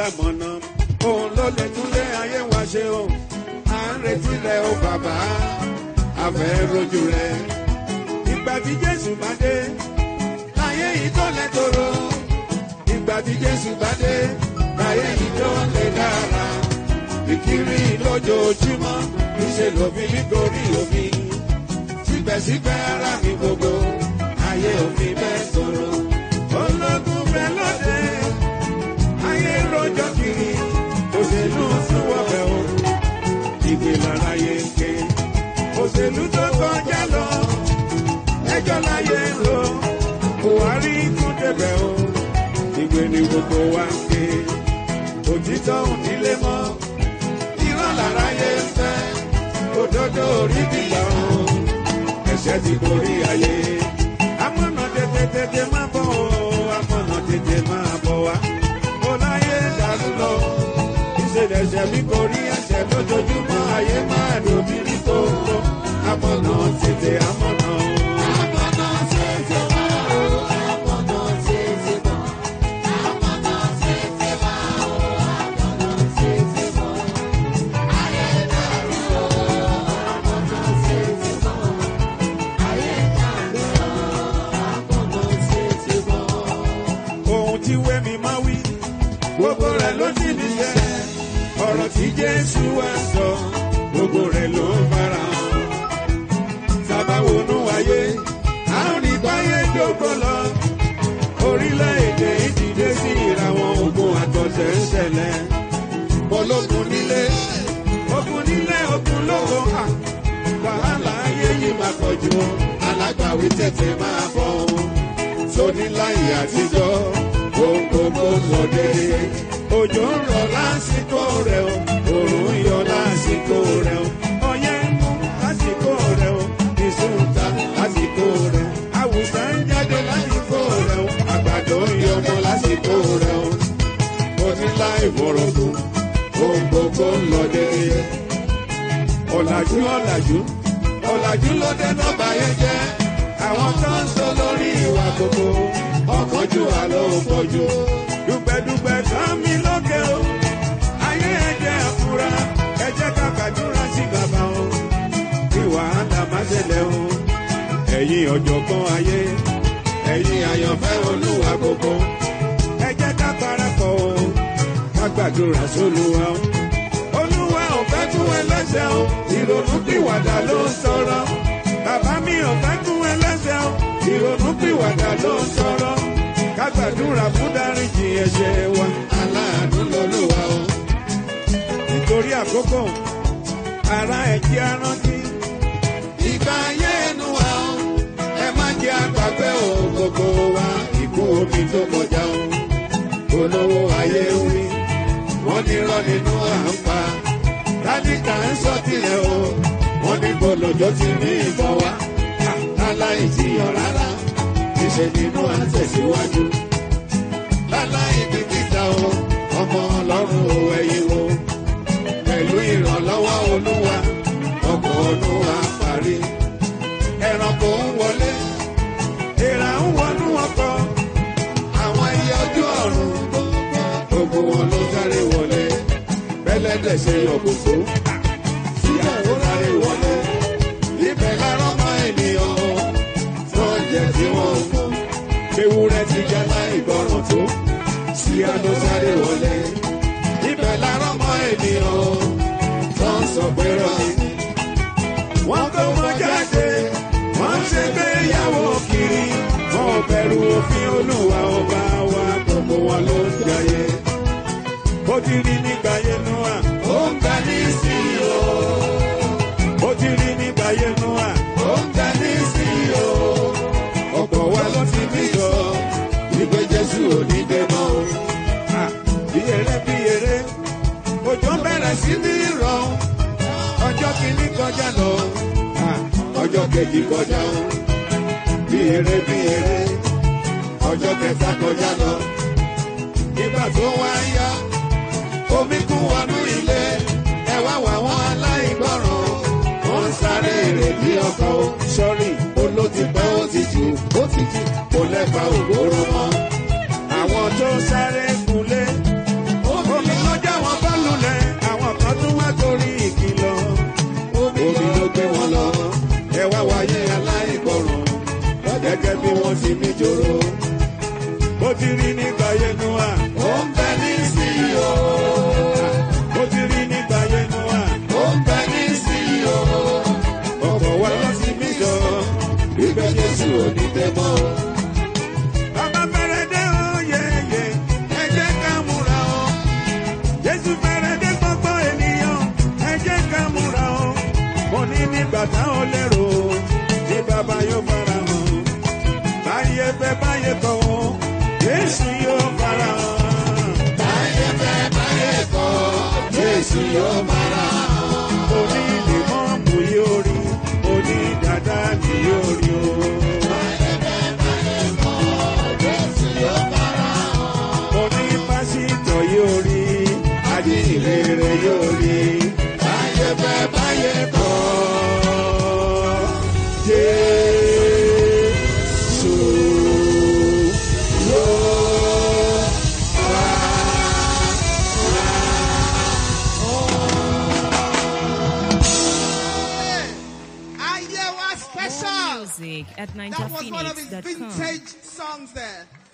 lámọ̀nà òun ló lè túnlé ayé wa ṣe o à ń retí rẹ o bàbá àfẹ́ rojú rẹ ìgbà tí jésù bá dé láyé yìí tó lẹ tóró ìgbà tí jésù bá dé láyé yìí tó lè dára ìkiri lójoojúmọ́ níṣẹ́ lófin nítorí òfin síbẹ̀síbẹ̀ ara mi gbogbo ayé òfin bẹ́ẹ̀ tóró ológun bẹ́ẹ̀ lóde ayé rọjò kiri òṣèlú súnwọ́ bẹ̀ o ìgbé lára yé ké òṣèlú tó kọjá lọ ẹjọ́ láyé ń ro buhari tún débẹ̀ o ìgbé ni gbogbo wa ń ké òtítọ́ ònílé mọ́ irọ́ lára yé ń fẹ́ òdodo orí bìgbà o ẹ̀ṣẹ̀ ti borí ayé amọ̀nà tètè tètè máa bọ̀ o amọ̀nà tètè máa bọ̀ wá mo láyé dàrú lọ ìṣẹ̀lẹ̀ ẹ̀ṣẹ̀ mi kò rí ẹ̀ṣẹ̀ lójoojúmọ́ ayé máa dòbí rí tó lọ amọ̀nà tètè amọ̀nà o. Amọ̀nà tètè wá o, amọ̀nà tètè bọ̀. Amọ̀nà tètè wá o, amọ̀nà tètè bọ̀. Ayé dàrú o, amọ̀nà tètè bọ̀. Ayé dàrú o, amọ̀nà tètè bọ̀. ohun tí wẹ́mi máa wí gbogbo rẹ̀ ló ti ní sẹ́ ọ̀rọ̀ tí jésù wá sọ gbogbo rẹ̀ ló ń fara hàn sábàwọnú ayé a ó ní báyé dógbó lọ orílẹ̀-èdè ìdílé sí ìràwọ̀n ogun àtọ̀tẹ̀ ń ṣẹlẹ̀ ológun nílé ogun nílé ogun lóko à wàhálà ayé yìí máa pọ̀jù o alágbàwí tètè máa bọ̀ o sóní láyé àtijọ́ ohun gbogbo lọ dédé òjò ń rọ̀ lásìkò rẹ̀ o òòrùn ń yọ lásìkò rẹ̀ o ọyẹ́ ń mú lásìkò rẹ̀ o ìsúnta lásìkò rẹ̀ o àwùsá ń jáde lásìkò rẹ̀ o àgbàdo ń yọmọ lásìkò rẹ̀ o onílà ìwọ̀rọ̀kù ohun gbogbo ń lọ dédé ọ̀làjú ọ̀làjú ọ̀làjú ló dé nọ́bà yẹn jẹ́ àwọn tó ń sọ lórí ìwà gbogbo ọkọ̀jú àlọ́ òpọ̀jù dùgbẹ̀dùgbẹ̀ kan mi lókè o ayé ẹ̀jẹ̀ àfúrá ẹ̀jẹ̀ kàkàdúrà sí bàbá o ìwà àdá má ṣẹlẹ̀ o ẹ̀yin ọ̀jọ̀gbọ́n ayé ẹ̀yin àyànfẹ́ olúwa gbogbo ẹ̀jẹ̀ ká parapọ̀ o ká gbàdúrà sólúwa o olúwa ò fẹ́ tún ẹlẹ́sẹ̀ o ìrònú pìwàdà ló ń sọ̀rọ̀ bàbá mi ò fẹ́ tún ẹlẹ́sẹ̀ o ìrònú pìwàdà ló ń sọ̀rọ̀ ká gbàdúrà fún dáríjì ẹ̀ṣẹ̀ wa aláàánú lọ́lọ́wà o nítorí àkókò ara ẹ̀jẹ̀ arántí ìgbà ayé ẹnu wa o ẹ má jẹ́ àgbàgbé o gbogbo wa ìkú omi tó kọjá o olówó ayé wí wọ́n ní rọ́ nínú à ń pa tádìkà ń sọ tilẹ̀ o wọ́n ní gbọ́dọ̀jọ́ ti ní ìbọn wa láláì jiyàn rárá níṣẹ́ nínú à ń tẹ̀síwájú láláì bìkítà o ọmọ ọlọ́run ò ẹ̀yìn o pẹ̀lú ìrànlọ́wọ́ olúwa ọkọ̀ ọdún wa parí ẹranko ń wọlé èèrà ń wọnú ọkọ̀ àwọn ẹyẹ ojú ọ̀run gbogbo wọn ló sáré wọlé bẹ́lẹ́dẹ̀ ṣe yọ̀kùtù síyàwó sáré wọlé ibẹ̀ lárọ́ mọ́ ènìyàn tó ń jẹ tí wọ́n ń mú ewúrẹ́ ti jẹ́ láì gbọ́ràn tó síyá ló sáré wọlé ibẹ̀ lárọ́ mọ́ ènìyàn tó ń sọ pé rọ́ọ̀nì wọ́n kó wọn jáde wọ́n ṣe gbéyàwó kiri wọn ò bẹ̀rù òfin olúwa ọba wa gbogbo wọn ló ń jayé ó ti rí nígbà yẹn nú à ó ń gbà ní sí i o ó ti rí nígbà yẹn nú à ó ń gbà ní sí i o ọ̀pọ̀ wa ló ti bí sọ wípé jésù ò ní dé mọ́ o Ah, bí eré bí eré òjò bẹ̀rẹ̀ sí ní rọ̀ ọjọ́ kìíní kọjá lọ Ah, ọjọ́ kejì kọjá o bí eré bí eré ọjọ́ kẹta kọjá lọ nígbà tó wá yá omi kún wọnú ilé ẹ wá wà wọn aláìgbọràn wọn ń sáré ìrètí ọkọ o sọrí olótìpẹ́ ó ti jù ó ti jù kò lẹ́fà ògbóró mọ́ àwọn tó sáré kulé omi Jésù yóò bára oní lèmọ́ọ̀mù yóò rí oní dàda ni yóò rí o. oní pásítọ̀ yóò rí ajíhìnrere yóò rí báyé bẹ́ báyé kọ́ Jésù yóò Ayewa More special. music at That was one of his ninjaphoenix.com. vintage songs there.